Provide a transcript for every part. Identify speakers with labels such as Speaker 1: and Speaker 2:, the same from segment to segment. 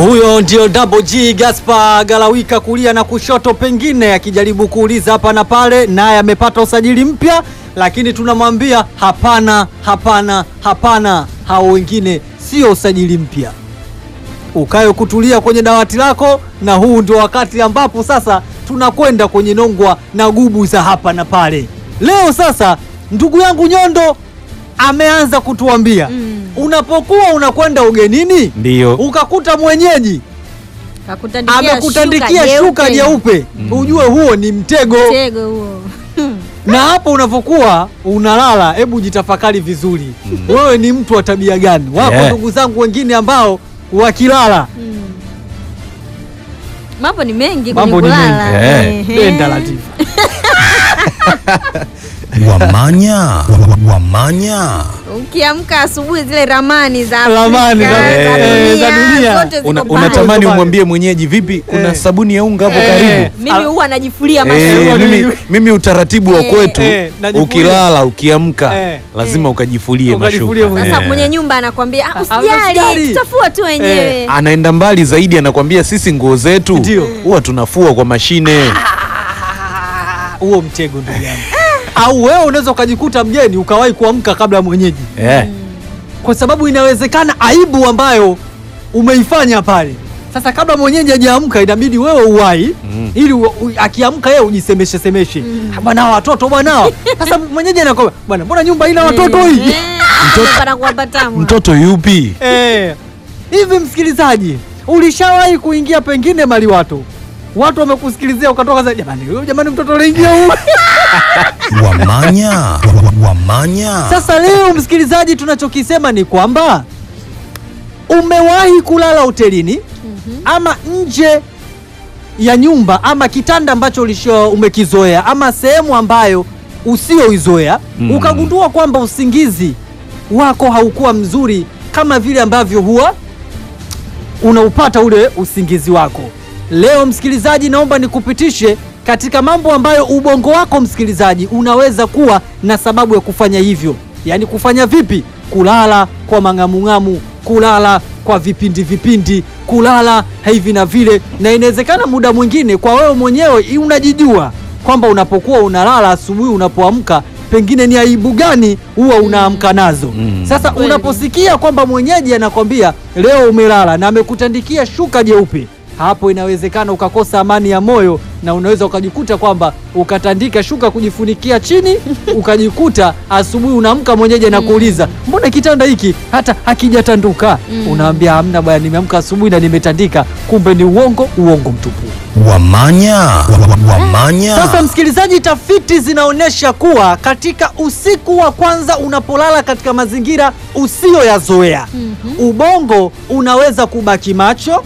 Speaker 1: Huyo ndio Double G Gaspar Galawika kulia na kushoto, pengine akijaribu kuuliza hapa na pale, naye amepata usajili mpya, lakini tunamwambia hapana, hapana, hapana, hao wengine sio usajili mpya. Ukae kutulia kwenye dawati lako, na huu ndio wakati ambapo sasa tunakwenda kwenye nongwa na gubu za hapa na pale. Leo sasa, ndugu yangu Nyondo ameanza kutuambia unapokuwa unakwenda ugenini
Speaker 2: Ndiyo.
Speaker 1: ukakuta mwenyeji
Speaker 3: Kakutandikia
Speaker 1: amekutandikia shuka jeupe, ujue huo ni mtego.
Speaker 3: Mtego huo.
Speaker 1: Na hapo unapokuwa unalala, hebu jitafakari vizuri, wewe ni mtu wa tabia gani? Wako
Speaker 2: Yeah.
Speaker 1: ndugu zangu wengine ambao wakilala
Speaker 3: Mambo ni mengi
Speaker 1: Mambo
Speaker 3: kwenye
Speaker 1: ni
Speaker 3: kulala.
Speaker 2: mengi,
Speaker 3: Ehe.
Speaker 1: denda Latifa.
Speaker 4: Wamanya, wamanya.
Speaker 3: Ukiamka asubuhi zile ramani za
Speaker 1: Ramani
Speaker 3: Afrika,
Speaker 1: za-
Speaker 3: za
Speaker 1: eh,
Speaker 3: dunia,
Speaker 1: za dunia.
Speaker 3: zote ziko
Speaker 2: Una,
Speaker 3: pale.
Speaker 2: unatamani
Speaker 1: pale.
Speaker 2: umwambie mwenyeji vipi, kuna
Speaker 1: Eh.
Speaker 2: sabuni ya unga hapo
Speaker 1: Eh.
Speaker 2: karibu?
Speaker 3: Mimi huwa najifulia
Speaker 2: Eh,
Speaker 3: mashuka.
Speaker 2: mimi, mimi utaratibu wa
Speaker 3: Eh.
Speaker 2: kwetu
Speaker 1: Eh, najifulia.
Speaker 2: ukilala ukiamka
Speaker 1: Eh.
Speaker 2: lazima ukajifulie
Speaker 1: Ukajifulie
Speaker 2: mashuka.
Speaker 3: Sasa
Speaker 2: Eh.
Speaker 3: mwenye nyumba anakwambia "Ah,
Speaker 1: usijali.
Speaker 3: usijali, tutafua tu wenyewe.
Speaker 2: anaenda mbali zaidi, anakwambia sisi nguo zetu
Speaker 1: Ndio.
Speaker 2: huwa tunafua kwa mashine.
Speaker 1: Huo mtego ndugu yangu. Au wewe unaweza ukajikuta mgeni ukawahi kuamka kabla ya mwenyeji,
Speaker 2: Eh.
Speaker 1: kwa sababu inawezekana aibu ambayo umeifanya pale. Sasa kabla mwenyeji hajaamka, inabidi wewe uwai
Speaker 2: Mm.
Speaker 1: ili u, u, akiamka yeye ujisemeshe semeshe "Ah, bwana, hawa watoto bwana. Sasa mwenyeji anakwambia bwana, mbona nyumba ina watoto hii?
Speaker 3: Eh, anapata kuwapa tamu.
Speaker 2: Mtoto yupi?
Speaker 1: Eh, hivi msikilizaji, ulishawahi kuingia pengine maliwato, watu wamekusikilizia ukatoka za jamani, huyo jamani, mtoto aliingia huyu.
Speaker 4: Wamanya, wamanya.
Speaker 1: Sasa leo msikilizaji, tunachokisema ni kwamba umewahi kulala hotelini ama nje ya nyumba ama kitanda ambacho ulisho umekizoea ama sehemu ambayo usioizoea
Speaker 2: Mm.
Speaker 1: ukagundua kwamba usingizi wako haukuwa mzuri kama vile ambavyo huwa unaupata ule usingizi wako. Leo msikilizaji, naomba nikupitishe katika mambo ambayo ubongo wako msikilizaji unaweza kuwa na sababu ya kufanya hivyo. Yaani kufanya vipi? Kulala kwa mang'amung'amu, kulala kwa vipindi vipindi, kulala hivi na vile, na inawezekana muda mwingine kwa wewe mwenyewe unajijua kwamba unapokuwa unalala asubuhi, unapoamka pengine ni aibu gani huwa unaamka nazo.
Speaker 2: Mm.
Speaker 1: Sasa
Speaker 3: Kweli.
Speaker 1: unaposikia kwamba mwenyeji anakwambia leo umelala na amekutandikia shuka jeupe, hapo inawezekana ukakosa amani ya moyo na unaweza ukajikuta kwamba ukatandika shuka kujifunikia chini, ukajikuta asubuhi unaamka mwenyeji anakuuliza mbona kitanda hiki hata hakijatanduka? Unaambia hamna bwana, nimeamka asubuhi na nimetandika. Kumbe ni uongo, uongo mtupu.
Speaker 4: Wamanya, wamanya.
Speaker 1: Sasa msikilizaji, tafiti zinaonyesha kuwa katika usiku wa kwanza unapolala katika mazingira usiyoyazoea, ubongo unaweza kubaki macho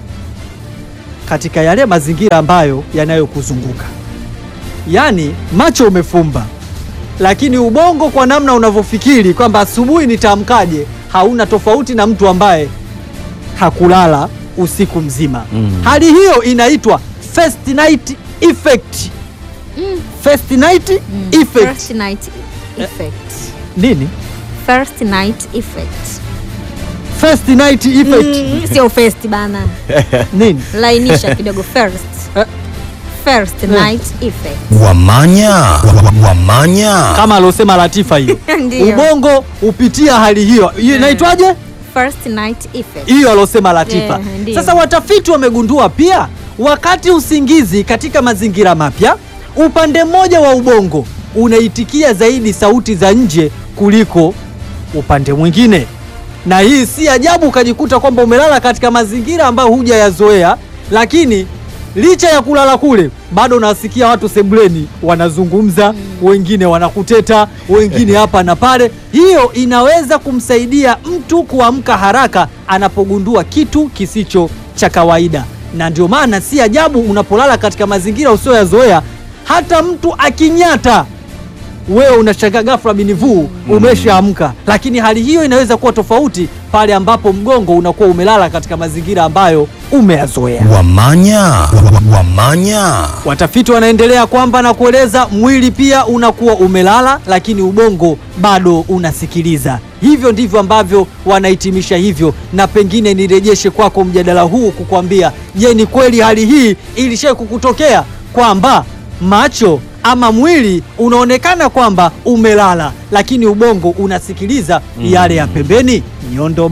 Speaker 1: katika yale mazingira ambayo yanayokuzunguka. Yaani macho umefumba, lakini ubongo kwa namna unavyofikiri kwamba asubuhi nitaamkaje, hauna tofauti na mtu ambaye hakulala usiku mzima.
Speaker 2: Mm.
Speaker 1: Hali hiyo inaitwa first night effect. First night effect.
Speaker 3: First night effect.
Speaker 1: Nini?
Speaker 3: First night effect.
Speaker 1: First night effect.
Speaker 3: Mm, Sio first bana.
Speaker 1: Nini?
Speaker 3: Lainisha kidogo first.
Speaker 1: Eh.
Speaker 3: First night effect.
Speaker 4: Wamanya, wamanya.
Speaker 1: Kama aliosema Latifa hiyo.
Speaker 3: Ndio.
Speaker 1: Ubongo hupitia hali hiyo. Hiyo inaitwaje?
Speaker 3: First night effect.
Speaker 1: hiyo alosema Latifa.
Speaker 3: Yeah, ndio.
Speaker 1: Sasa watafiti wamegundua pia wakati usingizi katika mazingira mapya, upande mmoja wa ubongo unaitikia zaidi sauti za nje kuliko upande mwingine, na hii si ajabu ukajikuta kwamba umelala katika mazingira ambayo hujayazoea, lakini licha ya kulala kule bado unasikia watu sebuleni wanazungumza, wengine wanakuteta, wengine hapa na pale. Hiyo inaweza kumsaidia mtu kuamka haraka anapogundua kitu kisicho cha kawaida, na ndio maana si ajabu unapolala katika mazingira usioyazoea, hata mtu akinyata wewe unashangaa ghafla binivuu umeshaamka, lakini hali hiyo inaweza kuwa tofauti pale ambapo mgongo unakuwa umelala katika mazingira ambayo umeyazoea.
Speaker 4: Wamanya, wamanya.
Speaker 1: Watafiti wanaendelea kwamba na kueleza mwili pia unakuwa umelala, lakini ubongo bado unasikiliza. Hivyo ndivyo ambavyo wanahitimisha hivyo, na pengine nirejeshe kwako mjadala huu kukwambia, je, ni kweli hali hii ilishai kukutokea kwamba macho ama mwili unaonekana kwamba umelala, lakini ubongo unasikiliza yale ya pembeni? Nyondo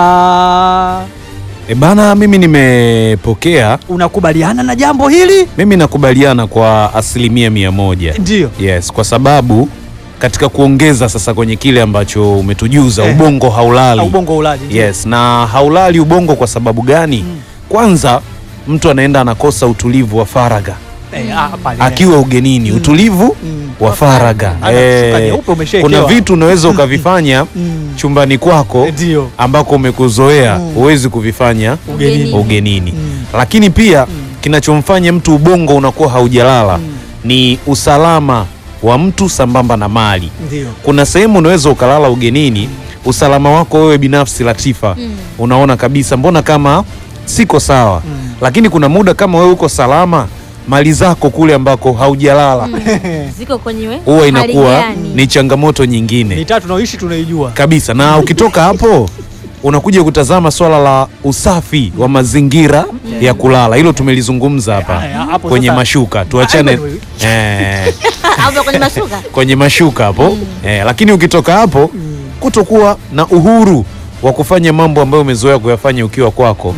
Speaker 1: baba,
Speaker 2: E bana, mimi nimepokea,
Speaker 1: unakubaliana na jambo hili?
Speaker 2: mimi nakubaliana kwa asilimia mia moja.
Speaker 1: Ndio.
Speaker 2: Yes, kwa sababu katika kuongeza sasa kwenye kile ambacho umetujuza
Speaker 1: Eh.
Speaker 2: ubongo haulali.
Speaker 1: Ubongo ulali. ndio.
Speaker 2: Yes, na haulali ubongo kwa sababu gani? Kwanza mtu anaenda anakosa utulivu wa faragha
Speaker 1: Eh, ah, pale.
Speaker 2: akiwa ugenini, utulivu
Speaker 1: Mm.
Speaker 2: wa faragha.
Speaker 1: Ana kishuka nyeupe umeshaekewa.
Speaker 2: kuna vitu unaweza ukavifanya
Speaker 1: Mm.
Speaker 2: chumbani kwako
Speaker 1: Ndio.
Speaker 2: ambako umekuzoea
Speaker 1: Mm.
Speaker 2: huwezi kuvifanya
Speaker 1: Ugenini.
Speaker 2: ugenini,
Speaker 1: Mm.
Speaker 2: lakini pia kinachomfanya mtu ubongo unakuwa haujalala ni usalama wa mtu sambamba na mali.
Speaker 1: Ndio.
Speaker 2: Kuna sehemu unaweza ukalala ugenini, usalama wako wewe binafsi Latifa, unaona kabisa mbona kama siko sawa, lakini kuna muda kama wewe uko salama, mali zako kule ambako haujalala
Speaker 3: Ziko kwenye we-
Speaker 2: huwa
Speaker 3: hali
Speaker 2: inakuwa
Speaker 3: gani?
Speaker 2: ni changamoto nyingine
Speaker 1: Mitaa tunaoishi tunaijua.
Speaker 2: kabisa, na ukitoka hapo unakuja kutazama swala la usafi wa mazingira ya kulala. Hilo tumelizungumza hapa
Speaker 1: Aya, hapo
Speaker 2: kwenye
Speaker 1: sasa-
Speaker 2: mashuka, tuachane
Speaker 1: Hapo
Speaker 2: eh,
Speaker 3: Hapo kwenye mashuka
Speaker 2: kwenye mashuka hapo eh, lakini ukitoka hapo kutokuwa na uhuru wa kufanya mambo ambayo umezoea kuyafanya ukiwa kwako.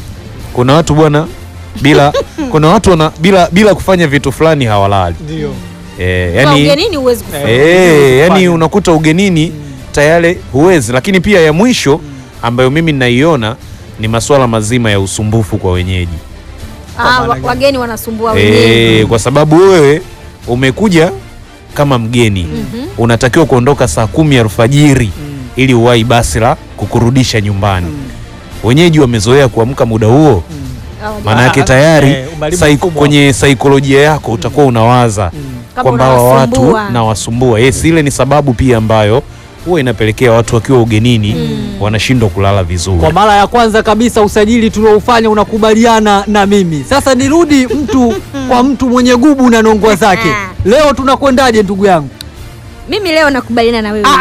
Speaker 2: Kuna watu bwana bila kuna watu wana, bila bila kufanya vitu fulani hawalali
Speaker 1: Ndio.
Speaker 2: eh,
Speaker 3: Kwa
Speaker 2: yani,
Speaker 3: ugenini huwezi kufanya.
Speaker 2: eh, yani
Speaker 1: Kufanya.
Speaker 2: unakuta ugenini tayari huwezi. Lakini pia ya mwisho ambayo mimi ninaiona ni masuala mazima ya usumbufu kwa wenyeji
Speaker 3: Ah,
Speaker 1: maana
Speaker 3: wa-
Speaker 1: gani?
Speaker 3: wageni wanasumbua
Speaker 2: Eh,
Speaker 3: wenyewe.
Speaker 2: kwa sababu wewe umekuja kama mgeni unatakiwa kuondoka saa kumi alfajiri ili uwahi basi la kukurudisha nyumbani. Wenyeji wamezoea kuamka muda huo,
Speaker 3: Hawa-
Speaker 2: maana yake
Speaker 1: Ah,
Speaker 2: tayari
Speaker 1: eh, umeharibu
Speaker 2: saik-
Speaker 1: mfumo.
Speaker 2: kwenye saikolojia yako utakuwa unawaza
Speaker 3: Kama
Speaker 2: kwamba hawa watu
Speaker 3: unawasumbua.
Speaker 2: na wasumbua. Yes, ile ni sababu pia ambayo huwa inapelekea watu wakiwa ugenini wanashindwa kulala vizuri.
Speaker 1: Kwa mara ya kwanza kabisa usajili tulioufanya unakubaliana na mimi. Sasa nirudi mtu kwa mtu mwenye gubu na nongwa zake. Leo tunakwendaje ndugu yangu?
Speaker 3: Mimi leo nakubaliana na wewe.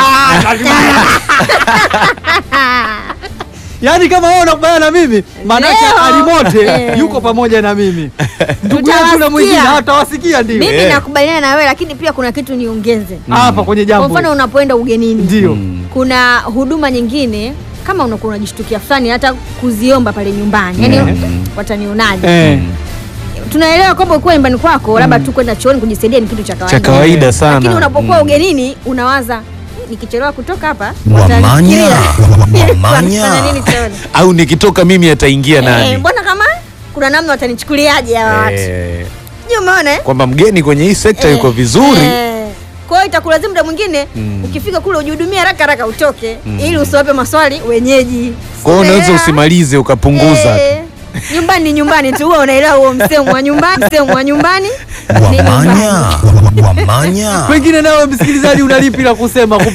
Speaker 1: Yaani kama wewe unakubaliana na mimi, maanake
Speaker 3: Leo.
Speaker 1: Alimote
Speaker 3: Eh.
Speaker 1: yuko pamoja na mimi. Ndugu yangu na mwingine
Speaker 3: Tutawasikia.
Speaker 1: hatawasikia ndio.
Speaker 3: Mimi
Speaker 2: Eh.
Speaker 3: nakubaliana na wewe lakini pia kuna kitu niongeze.
Speaker 1: Hapa kwenye
Speaker 3: Kwa
Speaker 1: jambo.
Speaker 3: mfano unapoenda ugenini.
Speaker 1: Ndio.
Speaker 2: Mm.
Speaker 3: Kuna huduma nyingine kama unakuwa unajishtukia fulani hata kuziomba pale nyumbani. Yaani
Speaker 2: Mm.
Speaker 3: watanionaje?
Speaker 1: Eh.
Speaker 3: Tunaelewa kwamba ukiwa nyumbani kwako labda tu kwenda chooni kujisaidia ni kitu cha kawaida.
Speaker 2: Cha kawaida sana.
Speaker 3: Lakini unapokuwa
Speaker 2: Mm.
Speaker 3: ugenini unawaza nikichelewa kutoka hapa
Speaker 4: Wamanya,
Speaker 3: watanifikiria.
Speaker 4: wamanya.
Speaker 3: Wanafanya nini chooni?
Speaker 2: Au nikitoka mimi ataingia
Speaker 3: Eh,
Speaker 2: nani?
Speaker 3: mbona kama kuna namna watanichukuliaje hawa watu?
Speaker 2: Eh,
Speaker 3: Je, umeona? eh?
Speaker 2: kwamba mgeni kwenye hii sekta
Speaker 3: Eh,
Speaker 2: yuko vizuri
Speaker 3: eh. Kwa hiyo itakulazimu muda mwingine
Speaker 2: Mm.
Speaker 3: ukifika kule ujihudumie haraka haraka utoke ili usiwape maswali wenyeji.
Speaker 2: kwa hiyo unaweza
Speaker 3: Unaelewa?
Speaker 2: usimalize ukapunguza tu.
Speaker 3: Eh, nyumbani ni nyumbani tu, huwa unaelewa huo msemo wa nyumbani, msemo wa nyumbani ni nyumbani.
Speaker 4: Wamanya, wamanya.
Speaker 1: Pengine nawe msikilizaji unalipi la kusema